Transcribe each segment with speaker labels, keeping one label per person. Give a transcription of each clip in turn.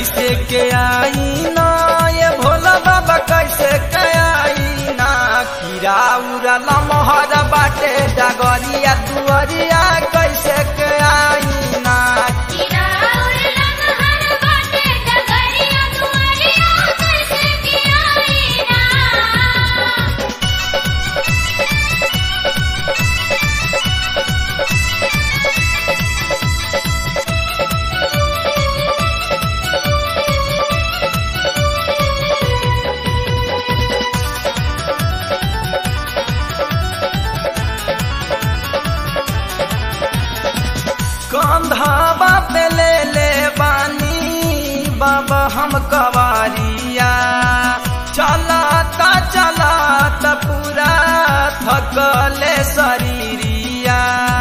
Speaker 1: कैसे के आई ना ये भोला बाबा कैसे के आई ना कीरा उरा लमहर बाटे डगरिया दुअरिया कैसे के आई ना
Speaker 2: कीड़ा उड़ला महर बाटे डगरिया दुआरिया कैसे की आई ना
Speaker 1: कंधावा पे ले ले बानी बाबा हम कवारिया चलाता चलाता पूरा थकले शरीरिया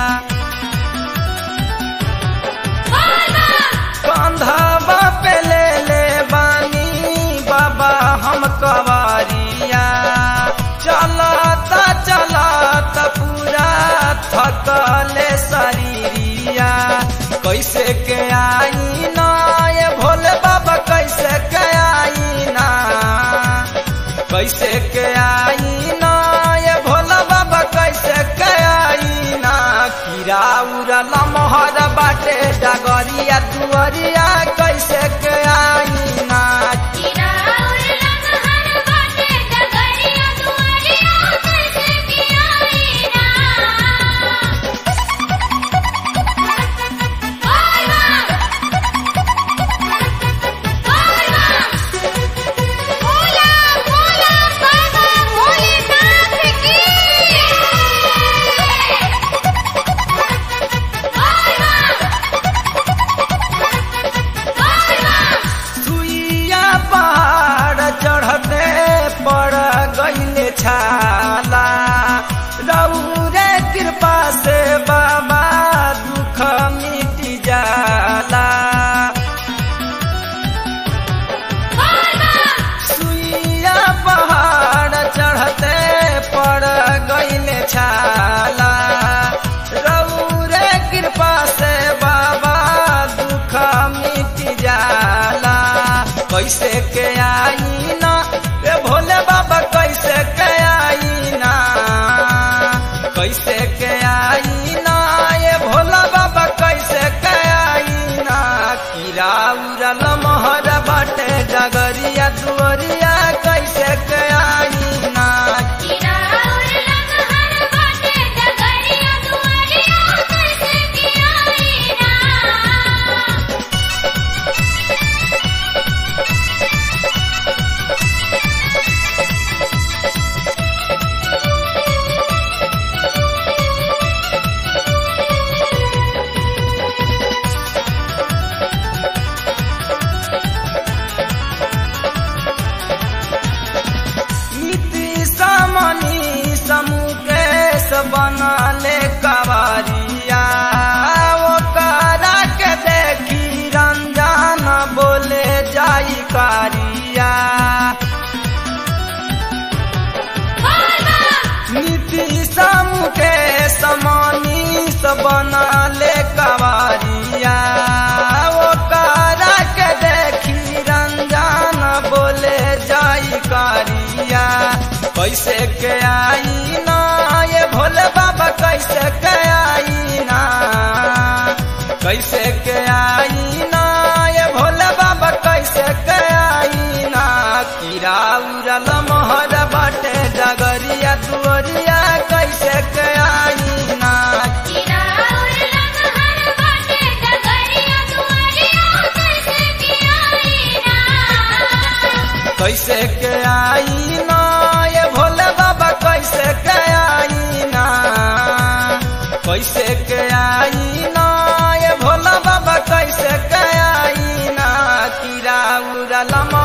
Speaker 1: कंधावा पे ले ले बानी बाबा हम कवारिया चलाता चलाता पूरा थकले शरीरिया कैसे के आई ना ये भोले बाबा कैसे के आई ना कैसे के आई ना ये भोला बाबा कैसे के आई ना कीरा उरा लमहर बाटे डगरिया दुअरिया कैसे के आई ना
Speaker 2: कीड़ा उड़ला महर बाटे डगरिया दुआरिया कैसे की आई ना ओय मां ओय मां भोला भोला बाबा भोलेनाथ की ओय मां
Speaker 1: सुइया पहाड़ चढ़ते पड़ गईले छाला रौरे कृपा से बाबा दुख मिट जाला सुइया पहाड़ चढ़ते पड़ गईले छाला रौरे कृपा से बाबा दुख मिट जाला कैसे के आई ना रे भोले बाबा कैसे के आई ना कैसे के आई ना ये भोला बाबा कैसे के आई ना कीरा उरा लमहर बाटे डगरिया दुअरिया कैसे के आई ना
Speaker 2: कीड़ा उड़ला महर बाटे डगरिया दुआरिया कैसे की आई ना
Speaker 1: नीति समनी समुकेश बनले कवारिया ओकरा के देखी रंजन बोले जाई कारिया नीति समुकेश मनीष बनले कवारिया ओकरा के देखी रंजन बोले जाई कारिया कैसे के आई ना ये भोले बाबा कैसे के आई ना कैसे के आई ना ये भोले बाबा कैसे के आई ना कीरा उरा लमहर बाटे डगरिया दुअरिया कैसे के आई ना
Speaker 2: कीड़ा उड़ला महर बाटे डगरिया दुआरिया कैसे की आई ना
Speaker 1: कैसे के आई ना ये भोले बाबा कैसे के आई ना कैसे के आई ना ये भोला बाबा कैसे के आई ना कीरा उरा लम